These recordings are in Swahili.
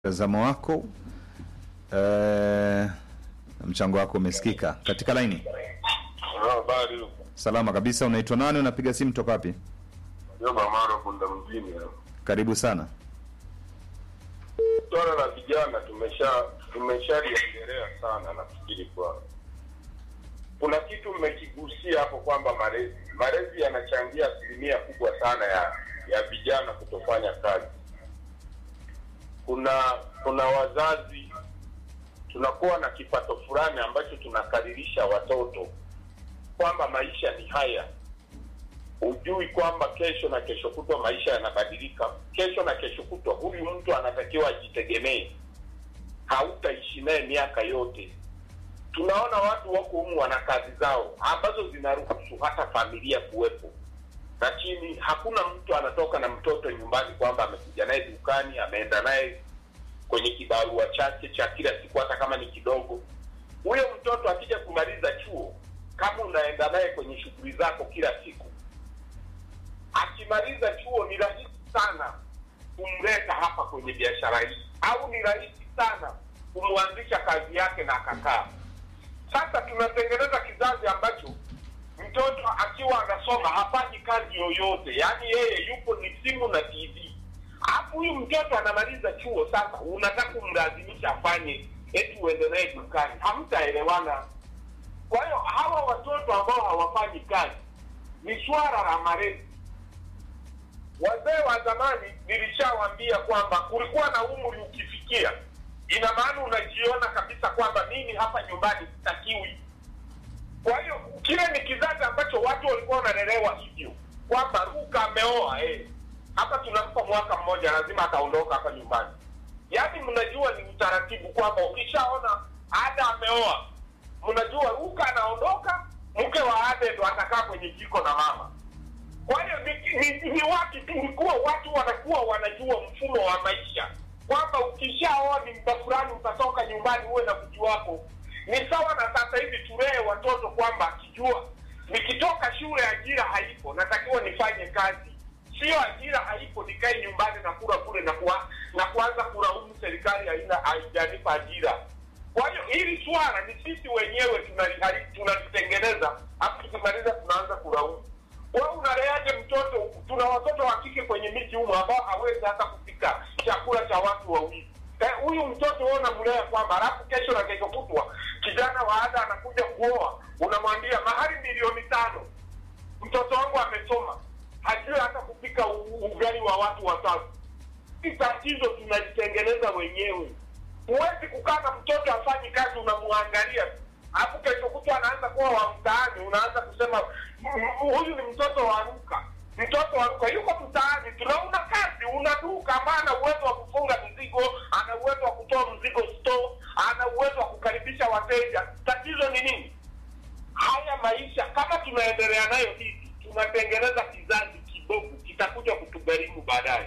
Mtazamo wako eh, mchango wako umesikika katika laini. Habari huko. Salama kabisa. Unaitwa nani? Unapiga simu toka wapi? Jomba Maro Punda mjini hapa. Karibu sana. Swala la vijana tumesha tumeshaliongelea sana nafikiri kwa kuna kitu mmekigusia hapo kwamba malezi malezi yanachangia asilimia kubwa sana ya ya vijana kutofanya kazi. Kuna kuna wazazi tunakuwa na kipato fulani ambacho tunakadirisha watoto kwamba maisha ni haya hujui kwamba kesho na kesho kutwa maisha yanabadilika. Kesho na kesho kutwa huyu mtu anatakiwa ajitegemee, hautaishi naye miaka yote. Tunaona watu wako humu wana kazi zao ambazo zinaruhusu hata familia kuwepo, lakini hakuna mtu anatoka na mtoto nyumbani kwamba amekuja naye dukani, ameenda naye kwenye kibarua chake cha kila siku, hata kama ni kidogo. Huyo mtoto akija kumaliza chuo, kama unaenda naye kwenye shughuli zako kila siku akimaliza chuo ni rahisi sana kumleta hapa kwenye biashara hii, au ni rahisi sana kumwanzisha kazi yake na akakaa. Sasa tunatengeneza kizazi ambacho mtoto akiwa anasoma hafanyi kazi yoyote, yaani yeye yupo ni simu na TV. Alafu huyu mtoto anamaliza chuo, sasa unataka kumlazimisha afanye eti uende naye dukani, hamtaelewana. Kwa hiyo hawa watoto ambao hawafanyi kazi ni swala la malezi wazee wa zamani nilishawaambia kwamba kulikuwa na umri ukifikia, ina maana unajiona kabisa kwamba mimi hapa nyumbani sitakiwi. Kwa hiyo kile ni kizazi ambacho watu walikuwa wanalelewa hivyo kwamba Ruka ameoa eh, hapa tunampa mwaka mmoja, lazima ataondoka hapa nyumbani. Yaani mnajua ni utaratibu kwamba ukishaona Ada ameoa, mnajua Ruka anaondoka, mke wa Ada ndo atakaa kwenye jiko na mama kwa hiyo ni, ni, ni watu tulikuwa watu wanakuwa wanajua mfumo wa maisha kwamba ukishaoa ni muda fulani utatoka nyumbani uwe na mji wako. Ni sawa na sasa hivi tulee watoto kwamba akijua nikitoka shule ajira haipo, natakiwa nifanye kazi, sio ajira haipo nikae nyumbani na kula kule na kuwa, na kuanza kulaumu serikali haina haijanipa ajira. Kwa hiyo hili swala ni sisi wenyewe tunali- tunalitengeneza, afu tukimaliza tunaanza kulaumu wewe unaleaje mtoto? Tuna watoto wa kike kwenye miji humo ambao hawezi hata kupika chakula cha watu wawili. Eh, Huyu mtoto wewe unamlea kwamba, alafu kesho na kesho kutwa kijana wa ada anakuja kuoa, unamwambia mahari milioni tano. Mtoto wangu amesoma, hajui hata kupika u- ugali wa watu watatu. Hii tatizo tunalitengeneza wenyewe. Huwezi kukaa na mtoto afanyi kazi, unamwangalia tu alafu kesho kutwa anaanza kuwa wa mtaani, unaanza kusema "Mm, huyu ni mtoto wa Ruka, mtoto wa Ruka yuko mtaani, tuna una kazi, una duka ambaye ana uwezo wa kufunga mzigo, ana uwezo wa kutoa mzigo store, ana uwezo wa kukaribisha wateja. Tatizo ni nini? Haya maisha kama tunaendelea nayo hivi, tunatengeneza kizazi kibovu, kitakuja kutugharimu baadaye.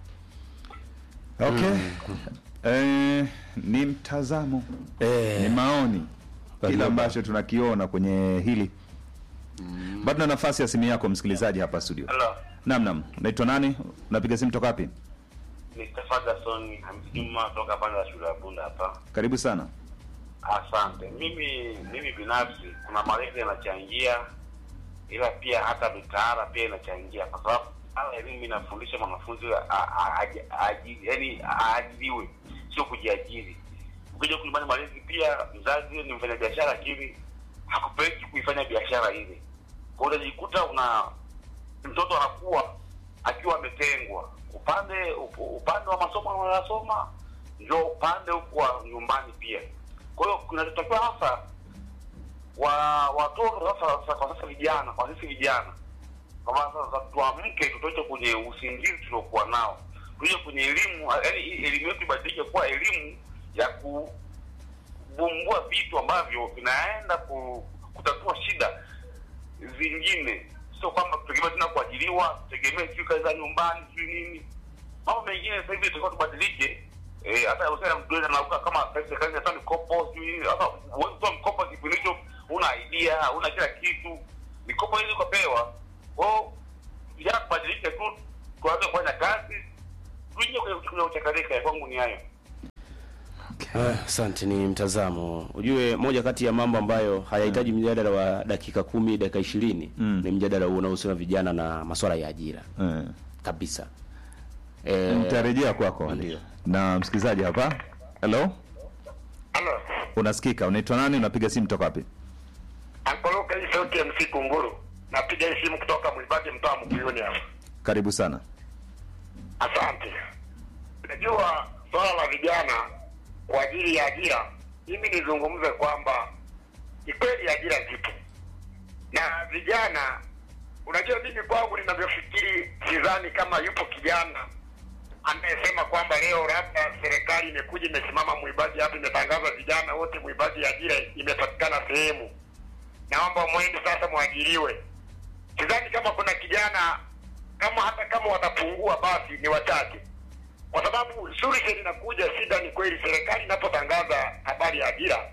Okay. Eh, ni mtazamo ni maoni kile ambacho tunakiona kwenye hili bado na nafasi ya simu yako msikilizaji hapa studio Hello, naam naam unaitwa nani unapiga simu toka wapi Mr. Ferguson Hamisi Juma toka pande za shule ya Bunda hapa. karibu sana Asante. Mimi mimi binafsi kuna malezi yanachangia, ila pia hata mitaala pia inachangia, kwa sababu ala elimu inafundisha mwanafunzi a- a- aji- aji- yaani aajiriwe, sio kujiajiri. Ukija kulimani malezi pia, mzazi ni mfanya biashara, lakini hakupeleki kuifanya biashara ile. Kwa hiyo unajikuta una mtoto anakuwa akiwa ametengwa upande up- upande wa masomo anayosoma ndio upande huku wa nyumbani pia. Kwa hiyo kinachotakiwa hasa wa watoto sasa, sasa kwa sasa vijana, kwa sisi vijana, kwa maana sasa tuamke, tutoke kwenye usingizi tuliokuwa nao, tuje kwenye elimu, yaani hii elimu yetu ibadilike kuwa elimu ya kuvumbua vitu ambavyo vinaenda ku, kutatua shida zingine, sio kwamba tutegemea tena kuajiriwa, tutegemee sijui kazi za nyumbani, sijui nini. Mambo mengine sasa hivi tulikuwa tubadilike. Eh, hata usema mtu anauka kama sasa serikali inatoa mikopo sijui nini. Sasa huwezi kutoa mkopo kipindi hicho, una idea, una kila kitu. Mikopo hizi ukapewa. Kwa hiyo vijana tubadilike tu, tuanze kufanya kazi, tuingie kwenye kwenye uchakarika. Kwangu ni hayo. Okay. Ah, Asante, ni mtazamo. Ujue moja kati ya mambo ambayo hayahitaji mjadala wa dakika kumi, dakika ishirini Mm. ni mjadala huu unaohusiana na vijana na masuala ya ajira Eh. kabisa. Eh, Nitarejea kwako ndio. na msikilizaji hapa. Hello, Halo, unasikika? Unaitwa nani? Unapiga simu toka wapi? ankoloka hii sauti ya MC Kunguru. Napiga hii simu kutoka Mwibage mtaa Mkuyuni hapa. Karibu sana. Asante. Najua swala la vijana kwa ajili ya ajira, mimi nizungumze kwamba ni kweli ajira zipo na vijana. Unajua, mimi kwangu ninavyofikiri, sidhani kama yupo kijana anayesema kwamba leo labda serikali imekuja imesimama Mwibagi hapa imetangaza vijana wote Mwibagi ajira imepatikana sehemu, naomba mwende sasa mwajiriwe. Sidhani kama kuna kijana kama hata kama watapungua basi ni wachache, kwa sababu suluhisho linakuja. Shida ni kweli, serikali inapotangaza habari ya ajira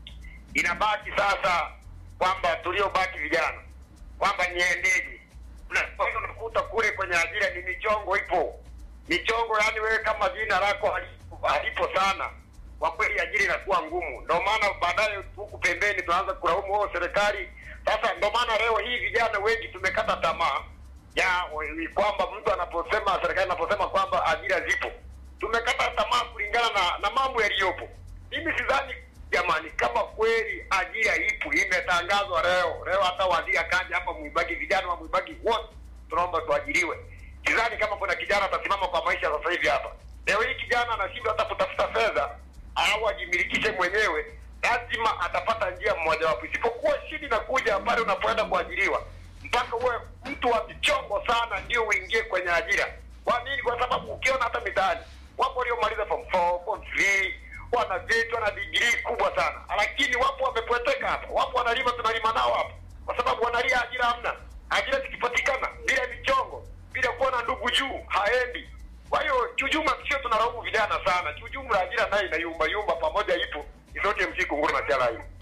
inabaki sasa kwamba tuliobaki vijana kwamba niendeje. Unakwenda unakuta kule kwenye ajira ni michongo ipo, michongo yani wewe kama jina lako halipo, halipo sana kwa kweli ajira inakuwa ngumu. Ndio maana baadaye huku pembeni tunaanza kulaumu wao serikali. Sasa ndio maana leo hii vijana wengi tumekata tamaa ya we- kwamba mtu anaposema serikali inaposema kwamba ajira zipo, tumekata tamaa kulingana na, na mambo yaliyopo. Mimi sidhani jamani, kama kweli ajira ipo imetangazwa leo leo, hata waziri akaja hapa Mwibagi, vijana wa Mwibagi wote tunaomba tuajiriwe. Sidhani kama kuna kijana atasimama kwa maisha sasa hivi hapa. Leo hii kijana anashindwa hata kutafuta fedha au ajimilikishe mwenyewe, lazima atapata njia mmojawapo, isipokuwa shida inakuja pale unapoenda kuajiriwa mpaka uwe mtu wa michongo sana ndio uingie kwenye ajira. Kwa nini? Kwa sababu ukiona hata mitaani wapo waliomaliza form 4, form 3, wana vyeti, wana digrii kubwa sana, lakini wapo wamepweteka hapa, wapo wanalima, tunalima nao hapa, kwa sababu wanalia ajira hamna. Ajira zikipatikana bila michongo, bila kuwa na ndugu juu, haendi. Kwa hiyo kiujumla, sio tunalaumu vijana sana, kiujumla ajira nayo inayumba yumba, pamoja ipo isote msiku nguru na chala hiyo.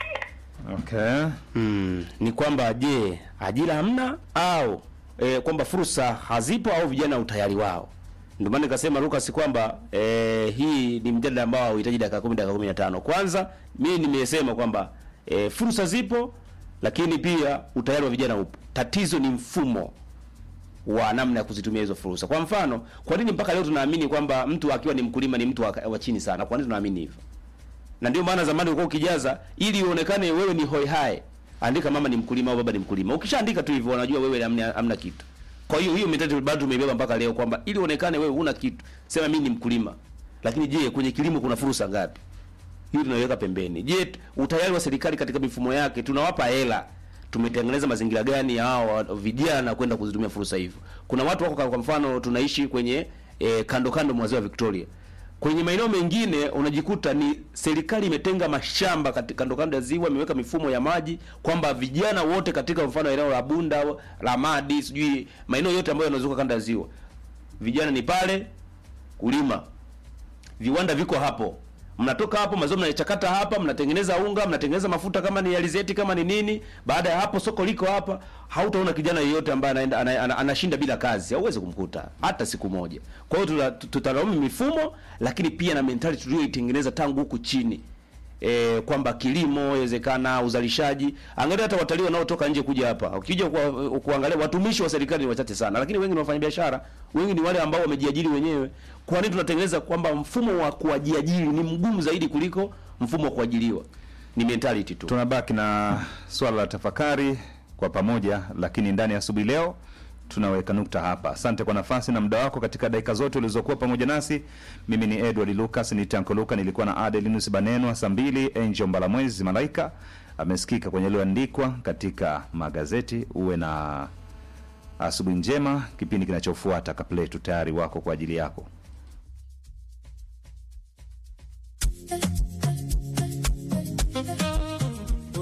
Okay. mm, ni kwamba je, ajira hamna au e, kwamba fursa hazipo au vijana utayari wao. Ndio maana nikasema Lucas kwamba e, hii ni mjadala ambao hauhitaji dakika 10 dakika 15. Kwanza mimi nimesema kwamba e, fursa zipo lakini pia utayari wa vijana upo. Tatizo ni mfumo wa namna ya kuzitumia hizo fursa. Kwa mfano, kwa nini mpaka leo tunaamini kwamba mtu akiwa ni mkulima ni mtu wa, wa chini sana? Kwa nini tunaamini hivyo? Na ndio maana zamani ulikuwa ukijaza ili uonekane wewe ni hoi hai, andika mama ni mkulima au baba ni mkulima. Ukishaandika tu hivyo wanajua wewe hamna, hamna kitu. Kwa hiyo hiyo mentality bado tumeibeba mpaka leo kwamba ili uonekane wewe huna kitu, sema mimi ni mkulima. Lakini je, kwenye kilimo kuna fursa ngapi? Hii tunaiweka pembeni. Je, utayari wa serikali katika mifumo yake tunawapa hela tumetengeneza mazingira gani ya hao vijana kwenda kuzitumia fursa hivyo? Kuna watu wako kwa mfano tunaishi kwenye e, kando kando mwa ziwa Victoria. Kwenye maeneo mengine unajikuta ni serikali imetenga mashamba katika kando kando ya ziwa, imeweka mifumo ya maji kwamba vijana wote katika mfano eneo la Bunda, la Madi, sijui maeneo yote ambayo yanazunguka kando ya ziwa, vijana ni pale kulima, viwanda viko hapo mnatoka hapo mazao mnaichakata hapa, mnatengeneza unga, mnatengeneza mafuta kama ni alizeti, kama ni nini. Baada ya hapo soko liko hapa, hautaona kijana yeyote ambaye anaenda ana, ana, anashinda bila kazi, hauwezi kumkuta hata siku moja. Kwa hiyo tuta- tutalaumu mifumo, lakini pia na mentality tuliyoitengeneza tangu huku chini e, kwamba kilimo inawezekana, uzalishaji. Angalia hata watalii wanaotoka nje kuja hapa, ukija kwa, kuangalia watumishi wa serikali ni wachache sana, lakini wengi ni wafanyabiashara, wengi ni wale ambao wamejiajiri wenyewe. Kwa nini tunatengeneza kwamba mfumo wa kujiajiri ni mgumu zaidi kuliko mfumo wa kuajiriwa? Ni mentality tu. Tunabaki na swala la tafakari kwa pamoja, lakini ndani ya asubuhi leo tunaweka nukta hapa. Asante kwa nafasi na muda wako katika dakika zote ulizokuwa pamoja nasi. Mimi ni Edward Lucas, ni Tanko Luka, nilikuwa na Adelinus Banenwa saa mbili. Angel Mbalamwezi Malaika amesikika kwenye yaliyoandikwa katika magazeti. Uwe na asubuhi njema. Kipindi kinachofuata Kapletu tayari wako kwa ajili yako.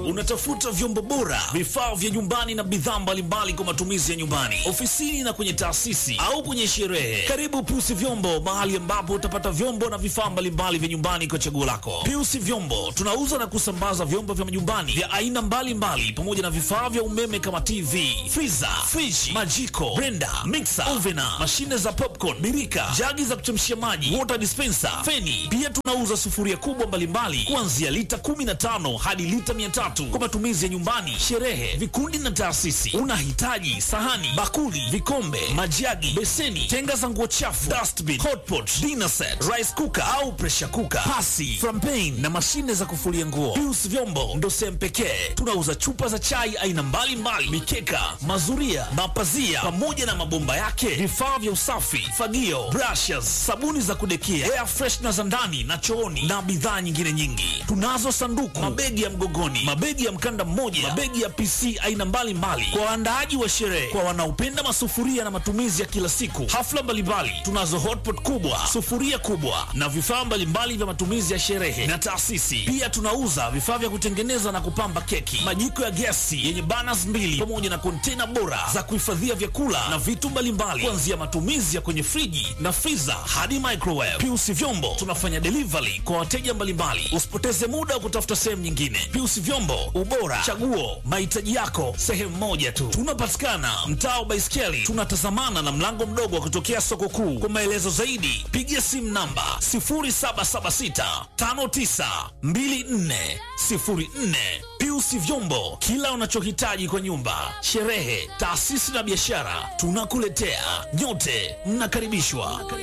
Unatafuta vyombo bora, vifaa vya nyumbani na bidhaa mbalimbali kwa matumizi ya nyumbani, ofisini na kwenye taasisi au kwenye sherehe. Karibu Piusi Vyombo, mahali ambapo utapata vyombo na vifaa mbalimbali vya nyumbani kwa chaguo lako. Piusi Vyombo tunauza na kusambaza vyombo vya nyumbani vya aina mbalimbali pamoja na vifaa vya umeme kama TV, friza, friji, majiko, blender, mixer, ovena, mashine za popcorn, birika, jagi za kuchemshia maji, water dispenser, feni. Pia tunauza sufuria kubwa mbalimbali kuanzia lita 15 hadi lita 300 kwa matumizi ya nyumbani, sherehe, vikundi na taasisi. Unahitaji sahani, bakuli, vikombe, majagi, beseni, tenga za nguo chafu, dustbin, hotpot, dinner set, rice cooker au pressure cooker, pasi, frampen na mashine za kufulia nguo. Pius Vyombo ndo sehemu pekee tunauza chupa za chai aina mbalimbali, mikeka, mazuria, mapazia pamoja na mabomba yake, vifaa vya usafi, fagio, brushes, sabuni za kudekia, air freshener za ndani na chooni na bidhaa nyingine nyingi. Tunazo sanduku, mabegi ya mgogoni, mabegi ya mkanda mmoja, mabegi ya PC aina mbalimbali kwa waandaaji wa sherehe, kwa wanaopenda masufuria na matumizi ya kila siku, hafla mbalimbali. Tunazo hotpot kubwa, sufuria kubwa na vifaa mbalimbali vya matumizi ya sherehe na taasisi. Pia tunauza vifaa vya kutengeneza na kupamba keki, majiko ya gesi yenye burners mbili pamoja na kontena bora za kuhifadhia vyakula na vitu mbalimbali, kuanzia matumizi ya kwenye friji na freezer hadi microwave. Piusi Vyombo tunafanya delivery kwa wateja mbalimbali. Usipoteze muda wa kutafuta sehemu nyingine. Piusi Vyombo, ubora, chaguo, mahitaji yako sehemu moja tu. Tunapatikana mtaa wa Baiskeli, tunatazamana na mlango mdogo wa kutokea soko kuu. Kwa maelezo zaidi, piga simu namba 0776 5924 04. Piusi Vyombo, kila unachohitaji kwa nyumba, sherehe, taasisi na biashara, tunakuletea. Nyote mnakaribishwa.